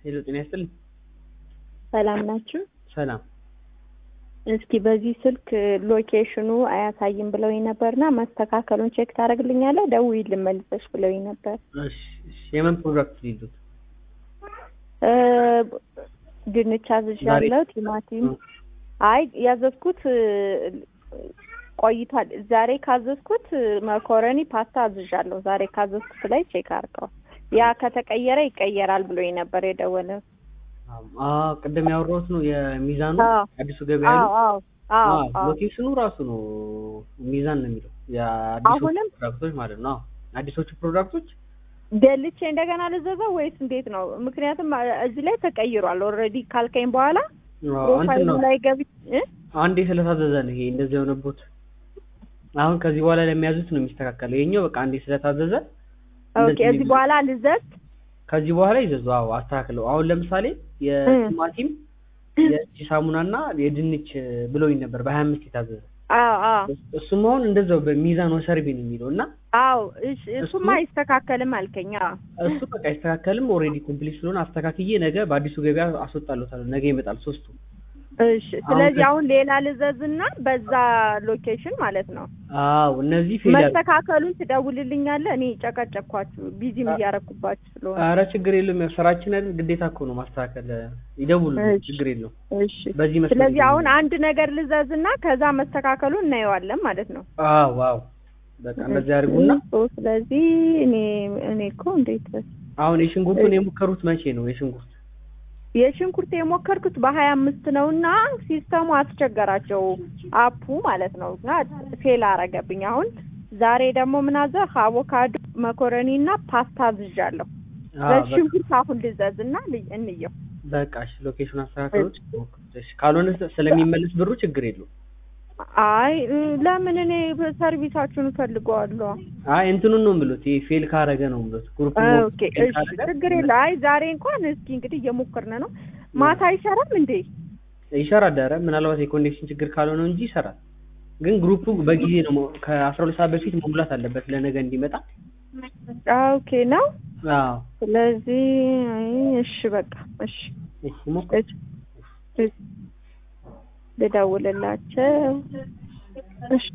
ሄሎ ጤና ይስጥልኝ። ሰላም ናችሁ? ሰላም። እስኪ በዚህ ስልክ ሎኬሽኑ አያሳይም ብለውኝ ነበርና ማስተካከሉን ቼክ ታደርግልኛለህ? ደውዪልኝ መልሰሽ ብለውኝ ነበር። እሺ እሺ። የምን ፕሮዳክት ሊሉት? እ ድንች አዝዣለሁ፣ ቲማቲም። አይ ያዘዝኩት እ ቆይቷል። ዛሬ ካዘዝኩት መኮረኒ ፓስታ አዝዣለሁ። ዛሬ ካዘዝኩት ላይ ቼክ አድርገው። ያ ከተቀየረ ይቀየራል ብሎኝ ነበር የደወለው። አዎ ቅድም ያወራሁት ነው የሚዛኑ አዎ። አዲሱ ገበያ አዎ ነው። አዎ አዎ አዎ አዎ። ሎኬሽኑ ራሱ ነው ሚዛን ነው የሚለው የአዲሶቹ አሁንም? ፕሮዳክቶች ማለት ነው። አዎ አዲሶቹ ፕሮዳክቶች ደልቼ እንደገና ልዘዘው ወይስ እንዴት ነው? ምክንያቱም አ- እዚህ ላይ ተቀይሯል። ኦልሬዲ ካልከኝ በኋላ አዎ፣ እንትን ፕሮፋይሉ ነው ላይ ገብቼ እ? አንዴ ስለታዘዘ ነው ይሄ እንደዚህ የሆነቦት። አሁን ከዚህ በኋላ ለሚያዙት ነው የሚስተካከለው። ይሄኛው በቃ አንዴ ስለታዘዘ ኦኬ እንደዚህ እዚህ በኋላ ልዘዝ ከዚህ በኋላ ይዘዙ። አዎ አስተካክለው። አሁን ለምሳሌ የቲማቲም የእጅ ሳሙናና የድንች ብሎኝ ነበር በሀያ አምስት የታዘዘ አዎ አዎ እሱም አሁን እንደዛው በሚዛን ወሰርቢ ነው የሚለው እና አዎ እሺ እሱማ አይስተካከልም አልከኝ። አዎ እሱ በቃ አይስተካከልም። ኦልሬዲ ኮምፕሊት ስለሆነ አስተካክዬ ነገ በአዲሱ ገበያ አስወጣለታለሁ። ነገ ይመጣል ሶስቱ። እሺ ስለዚህ ከ- አሁን ሌላ ልዘዝና በዛ ሎኬሽን ማለት ነው አዎ እነዚህ ፌል ያሉ መስተካከሉን ትደውልልኛለህ። እኔ ጨቀጨኳችሁ ቢዚም እያረኩባችሁ ስለሆነ ኧረ ችግር የለውም። ያው ስራችን አይደል ግዴታ እኮ ነው ማስተካከል። ይደውሉ፣ እሺ። ችግር የለውም። እሺ በዚህ መስመር ስለዚህ ይደውሉ። አሁን አንድ ነገር ልዘዝና ከዛ መስተካከሉን እናየዋለን ማለት ነው። አዎ አዎ በቃ እንደዚህ አድርጉና እሺ፣ ስለዚህ እኔ እኔ እኮ እንዴት አሁን የሽንኩርቱን የሞከሩት መቼ ነው? የሽንኩርት የሽንኩርት የሞከርኩት በሀያ አምስት ነው እና ሲስተሙ አስቸገራቸው አፑ ማለት ነው እና ፌል አረገብኝ። አሁን ዛሬ ደግሞ ምን አዘህ አቮካዶ መኮረኒ እና ፓስታ አዝዣለሁ። አዎ በቃ በሽንኩርት አሁን ልዘዝ እና ልይ- እንየው። በቃ እሺ፣ ሎኬሽን አስተካክሉት። እሺ፣ ካልሆነ ስለሚመለስ ብሩ ችግር የለውም። አይ እ፣ ለምን እኔ ሰርቪሳችሁን እፈልገዋለሁ። አይ እንትኑን ነው የምሉት፣ ይሄ ፌል ካረገ ነው የምሉት። ግሩፕ ኦኬ እሺ፣ ችግር የለ። አይ ዛሬ እንኳን እስኪ እንግዲህ እየሞከርን ነው። ማታ አይሰራም እንዴ? ይሰራል። ኧረ ምናልባት የኮኔክሽን ችግር ካልሆነ እንጂ ይሰራል። ግን ግሩፑ በጊዜ ነው መ- ከአስራ ሁለት ሰዓት በፊት መሙላት አለበት ለነገ እንዲመጣ። ኦኬ ነው። አዎ ስለዚህ አይ፣ እሺ በቃ እሺ እሺ ሞክር። እሺ እሺ ልደውልላቸው። እሺ